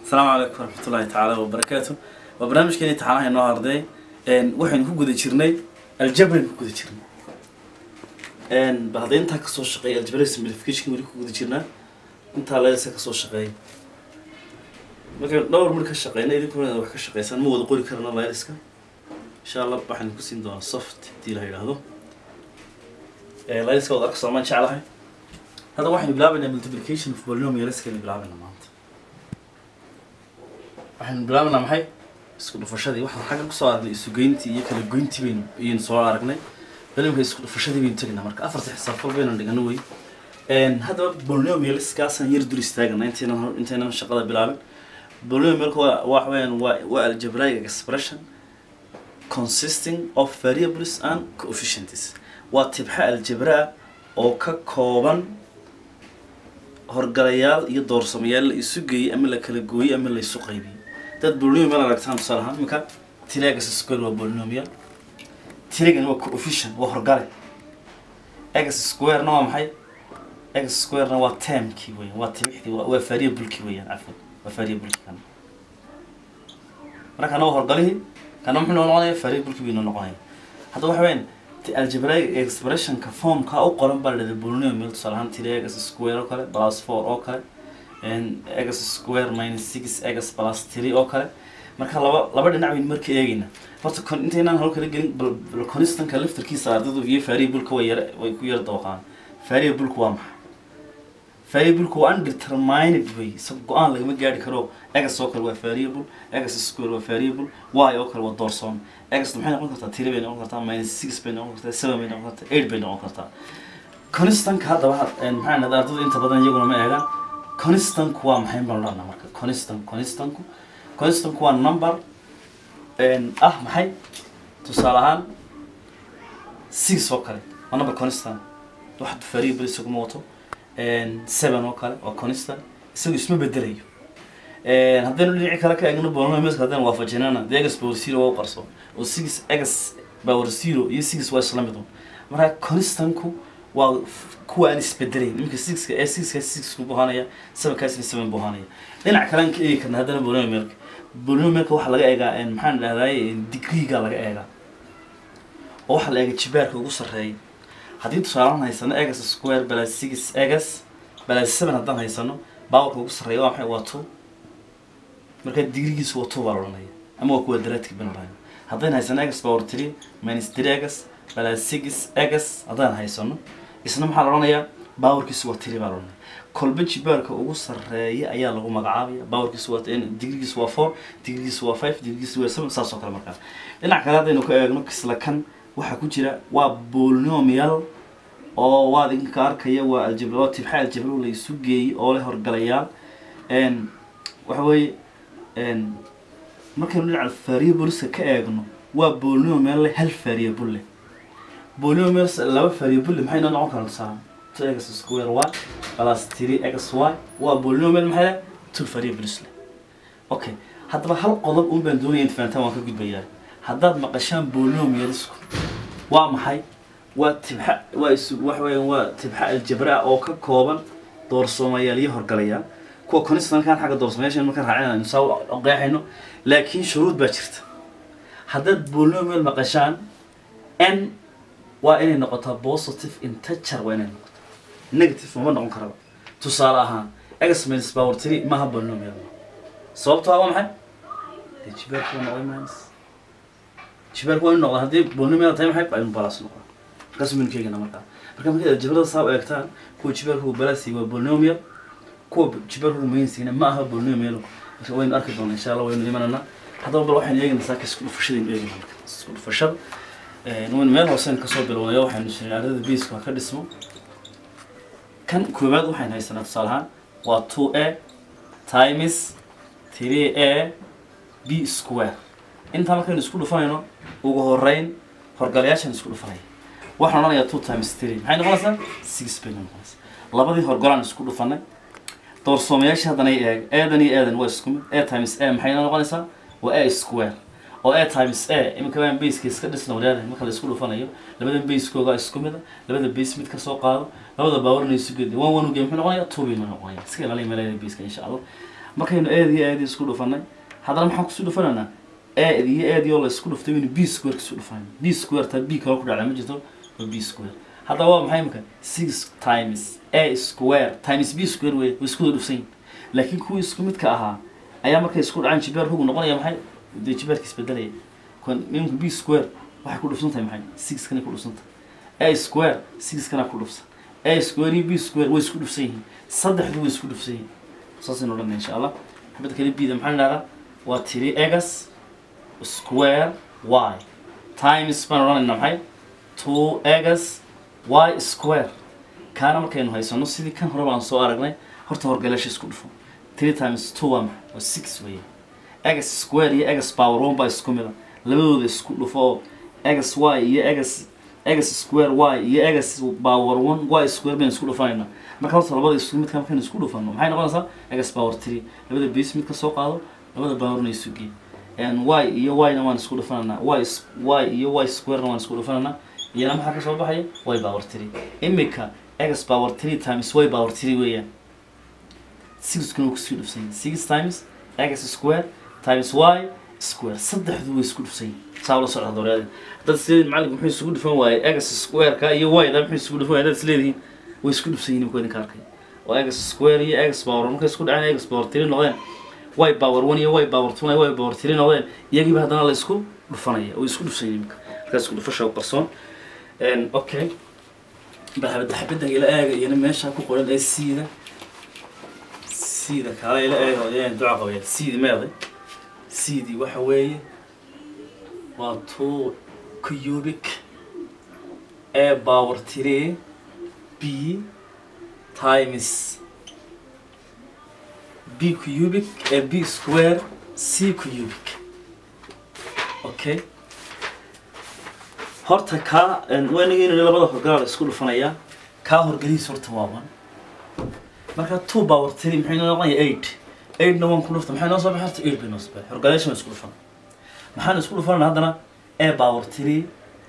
asalaamu calaykum waraxmatullaahi tacaala wabarakaatu waa barnaamijkeeni taxanaha inoo arday waxaynu ku guda jirnay aljabraynu ku guda jirnay bal hadda intaa kasoo shaqeeya aljabra simplification weli ku guda jirnaa intaa laysa kasoo shaqeeya markaynu dhowr mar ka shaqeyna idinkuna wax ka shaqeysaan ma wada qori karana layliska insha allah waxaynu ku siin doonaa soft hadii la yidhaahdo layliska wada arka soomaan jeclahay hadda waxaynu bilaabaynaa multiplication of polynomialskaynu bilaabaynaa maanta waxaynu bilaabaynaa maxay isku dhufashadii waxaan xagga kusoo aragnay isugeyntii iyo kala goyntii baynu iyaynu soo aragnay balimka isku dhufashadii baynu tegaynaa marka afarta xisaabfal baynu dhigano wey haddaba polynomialskaasaan yar dur istaagana intaynan intaynan shaqada bilaabin polynomialka waa waxa weeyaan waa waa algebraic expression consisting of variables and coefficients waa tibxa aljabraa oo ka kooban horgalayaal iyo doorsamayaal la isu geeyey ama la kala gooyey ama la isu qaybiyey dad polynomial aragtaan tusaale ahaan iminka tiregas square waa polynomial tiregan waa coefficient waa horgale x squarena waa maxay x squarena waa termkii weeyaan waa tibixdii waa waa variablekii weeyaan cafwan waa variablekii kana marka kana waa horgalihii kana muxuu noo noqonaya variablekii bay noo noqonaya hadda waxa weeyaan algebraic expressionka formka u qoran baa ladhahda polynomial tusaale ahaan tiri x square oo kale plus four oo kale x square minus six x plus three oo kale marka laba laba dhinac baynu marka eegayna horta con intaynaan hol kala gelin bal bal constantka laftarkiisa ardaydu iyo variableka way yara way ku yara dawaqaan variableka waa maxay variableka waa undetermined way isaga go-aan lagama gaari karo x oo kale waa variable x square waa variable y oo kale waa doorsoon x maxay noqon kartaa three bay noqon kartaa minus six bay noqon kartaa seven bay noqon kartaa eight bay noqon kartaa constantka haddaba maxaa nada ardaydu inta badan iyaguna ma eegaan constantku waa maxay baan odhanaa marka constant constantku constantku waa number ah maxay tusaale ahaan six oo kale waa number constant wax variable isaguma wato seven oo kale waa constant isagu isma bedelayo haddaynu dhinaci kale ka eegno polynomialska haddaynu waafajinana de x power zero waa u qarso oo six x power zero iyo six waa isla mid un marka constantku waa kuwa aan isbedelayn iminka sixka ee sixka sixku buhanaya sevenkaasna seven buhanaya dhinac kale aan ka eegi karna haddana polynomialka polynomialka waxaa laga eegaa maxaan dhahdaay degreega laga eegaa oo waxaa la eega jibaarka ugu sarreeya haddii tusaalaan haysano x square balas six x balas seven haddaan haysano baawarka ugu sarreeya waa maxay waa two marka digrigiisu waa two baa la odhanaya ama waa kuwa daraadkii ban odhanaya haddayna haysano x power three minus three x balas six x haddaan haysano isna maxaa la odhanayaa baawarkiisu waa three baa la odhanaya kolba jibaarka ugu sarreeya ayaa lagu magacaabaya baawarkiisu waa digrigiisu waa four digrigiisu waa five digrigiisu waa seven saas oo kale markaa dhinac kale haddaynu ka eegno kisla kan waxaa ku jira waa polynomial oo waad idinka arkaya waa aljabra oo tibxa aljabro la isu geeyey oo leh horgalayaal waxa weeye markaynu dhinaca variableska ka eegno waa polynomial leh hal variable leh polynomial laba variable leh maxay noo noqon karaan tusaale two x square y plus three x y waa polynomial maxay leh two variables leh okay haddaba hal qodob un baan doonaya inta fahantaan waan ka gudbayaa haddaad maqashaan polynomialsku waa maxay waa tibxa waa isu waxa weeyaan waa tibxa aljabra oo ka kooban doorsoomayaal iyo horgalayaal kuwa constantkan xagga doorsoomayaasha marka raacin aynu saa u qeexayno laakiin shuruud baa jirta haddaad polynomial maqashaan n waa inay noqotaa positive integer waa inay noqotaa negative mama noqon karaba tusaale ahaan x minus power three maaha polynomial sababto waa maxay dee jibaarku waa noqday minus jibaarku waa inu noqda haddii polynomial tahay maxay aynu balas noqon markaas baynu keegana markaa marka markaad aljabrada saa u eegtaan kuwa jibaarku balasi waa polynomial kuwa jibaarku mainsina ma aha polynomial marka waynu arki doonaa insha allah waynu imanana haddaba bal waxaynu eegaynaa saaka isku dhufashadaynu eegayna marka isku dhufashada waynu meel hooseen kasoo bilownayo waxaynu shirin ardada biisku ha ka dhismo kan koowaad waxaynu haysanaa tusaale ahaan waa two a times three a b square intaa markaynu isku dhufanayno ugu horeyn horgalayaashan isku dhufanaya waxaan odhanayaa two times three maxay noqonaysaa six bay noqonaysaa labadii horgolaan isku dhufanay doorsoomayaasha haddana eeg eedan iyo eedan waa isku mid a times a maxay noqonaysaa waa a square oo a times a iminka baan baseka iska dhisna wadaada marka la isku dhufanayo labada basekooga isku mida labada base mid ka soo qaado labada baawarna isu gedi one one uge muxuu noqonaya two bay noqonaya iska ilaaliya meelaha baska insha allah markaynu eed iyo eed isku dhufanay haddana maxaan kusii dhufanaynaa eed iyo eed iyo la isku dhuftay waynu b square kasoo dhufanayna b square taa b kale ku dhacda ma jirto waa b square haddaba waa maxay imika six times a square times b square wey way isku wada dhufsan yihin laakiin kuwii isku midka ahaa ayaa markay isku dhacaan jibeer rugu noqonaya maxay dee jibeerka isbedelaya kon imika b square waxay ku dhufsan tahay maxay six kanay ku dhufsan tahay a square six kana ku dhufsan a square iyo b square way isku dhufsan yihiin saddexdu way isku dhufsan yihiin saasaynu odhanay insha allah xabad kale bida maxaa idhahdaa waa tiri egas square y times baan odhanaynaa maxay two egas y square kaana markaynu haysano sidii kan hore baan soo aragnay horta horgalasha isku dhufo three times two waa maxay waa six weeye egas square iyo egas power one baa isku mida labadooda isku dhufo oo egas y iyo egas egas square y iyo egas power one y square baynu isku dhufanaynaa marka horta labada isku midka markaynu isku dhufano maxay noqonaysaa egas power three labada base mid ka soo qaado labada powerna isu gee y iyo y-na waan isku dhufanaynaa y s- y iyo y square-na waan isku dhufanaynaa iyana maxaa ka soo baxaya y power three imika egas power three times y power three weeyaan sixkuna wuu kusii dhufsan yahay six times egas square times y square saddexdu way isku dhufsan yihin saa ula socda dooreeda dad isleedihin macalinku muxuu isugu dhufan waayey egas square-ka iyo y-da muxuu isugu dhufan waayey dad isleedihin way isku dhufsan yihin imika idinka arkay oo egas square iyo egas power markay isku dhaceen egas power three noqdeen y power one iyo y power two y power three noqdeen iyagiiba haddana la isku dhufanaya oo isku dhufsan yihin imika markaa isku dhufasha u qarsoon okay bal xabada xabadan ila eega iyana meesha ku qoran ee siida siida kaala ila eega oo iyana duca qabaya siidi meeday siidii waxa weeye waa two cubic a power three b times b cubic a b square c cubic okay horta kaa waynageyn labada horgalaa la isku dhufanayaa kaa horgelihiis horta waa one marka two power three maxay noo noqonaya eight eightna waan ku dhufta maxay noo soo baxay horta eight bay noo soo baxay horgaleeshan isku dhufan maxaan isku dhufanana haddana a power three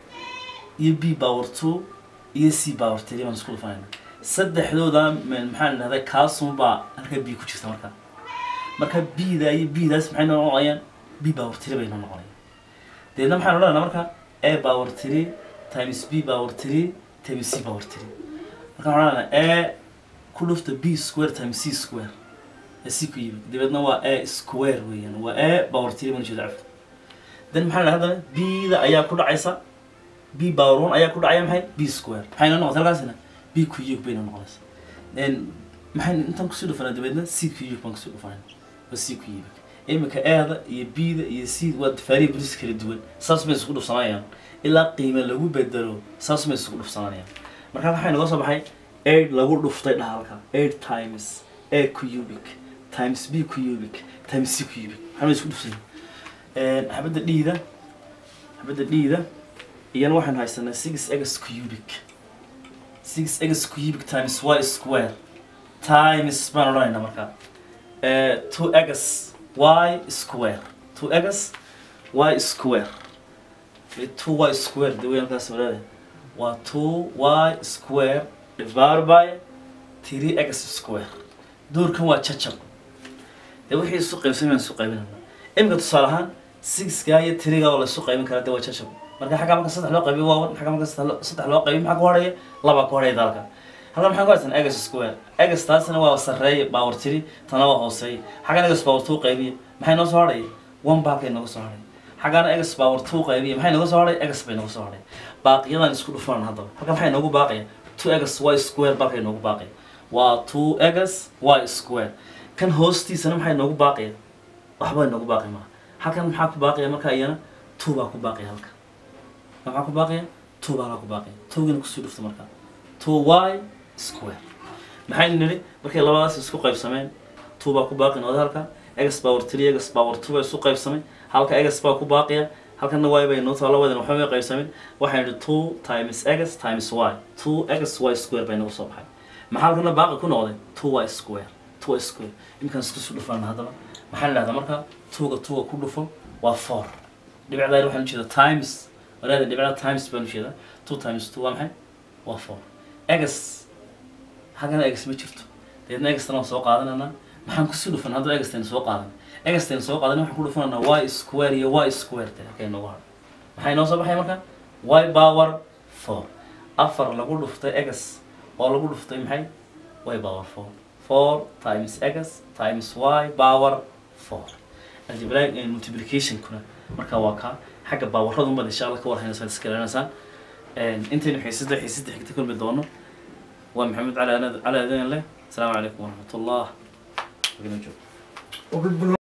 iyo b power two iyo c power three baan isku dhufanayna saddexdooda maxaan idhahday kaasunbaa halka b ku jirta marka marka b-da iyo b-daas maxay noo noqonayaan b power three bay noo noqonayaan deedna maxaan odhanaynaa marka a power three times b power three times c power three marka waxaan odhanaynaa a ku dhufta b square times c square ee c ku yimid dabeedna waa a square weeyaan waa a power three baan ujeeda cafka then maxaa dhahay haddana b-da ayaa ku dhacaysa b power one ayaa ku dhacaya maxay b square maxay noo noqotay halkaasina b cube bay noo noqonaysa then maxay intaan kusii dhufanaa dabeedna c cube baan kusii dhufanayna waa c cube imika eeda iyo b-da iyo c waa faariya bolis kala duwan saas may isku dhufsanayaan ilaa qiime lagu bedelo saas may isku dhufsanayaan marka waxay naga soo baxay eight lagu dhuftay dhahalka eight times a cubic times b cubic times c cubic maxaa isku dhufsan xabadda dhiida xabadda dhiida iyana waxaan haysanaa six x cubic six x cubic times y square times baan odhanaynaa markaa two x y square two x y square two y square de way halkaas walaada waa two y square divided by three x square doorkan waa jajab dee wixii isu qaybsan baan isu qaybinayna imika tusaale ahaan sixka iyo tiriga oo la isu qaybin karaa dee waa jajab marka xagga marka saddex loo qaybiyo waa one xagga marka saddex saddex loo qaybiyo maxaa ku horaya laba ku horaya dalka halkan maxaan ku haysan egas square egas taasina waa sarreeye power three tana waa hooseeye xaggan egas power two qaybiya maxay noo soo hadhaya one ba halkay nooga soo hadhay xaggana egas power two qaybiya maxay nooga soo hadhay egas bay nooga soo hadhay baaqiyadan isku dhufan haddaba halkan maxay noogu baaqaya two egas y square balkay noogu baaqaya waa two egas y square kan hoostiisana maxay noogu baaqaya waxba noogu baaqi maaha halkan maxaa ku baaqaya marka iyana two baa ku baaqaya halka maxaa ku baaqaya two baa halka ku baaqaya towgana kusii dhufta marka two y square maxaynu nidhi markay labadaas isku qaybsameen two baa ku baaqi noqday halka egas power three egas power two baa isu qaybsamay halka egas baa ku baaqaya halkana y bay noo taa labadan waxba may qaybsamin waxay nidhi two times egas times y two egas y square bay nagu soo baxay maxaa halkana baaqi ku noqday two y square two y square imkaan isku soo dhufana haddaba maxaa la dhahdaa marka tuuga tuuga ku dhufo waa four dhibicdaa waxaan ujeeda times walaada dhibicda times baan ujeeda two times two waa maxay waa four egas halkana egas ma jirto deedna egastana waan soo qaadanayna maxaan kusii dhufan haddaba egastan soo qaadan egastan soo qaadan waxaan ku dhufananaa y square iyo y square te halkay noogu hadho maxay noo soo baxay marka y power four afar lagu dhuftay egas oo lagu dhuftay maxay y power four four times x times y power four algebraic multiplicationkuna marka waa kaa xagga baawarradu umad insha allah ka war haynaysaa iska ilaalinaysaan intaynu xiisada xiisada xigta kulmi doono waa maxamed cali cali adan leh asalaamu calaykum waraxmat ullah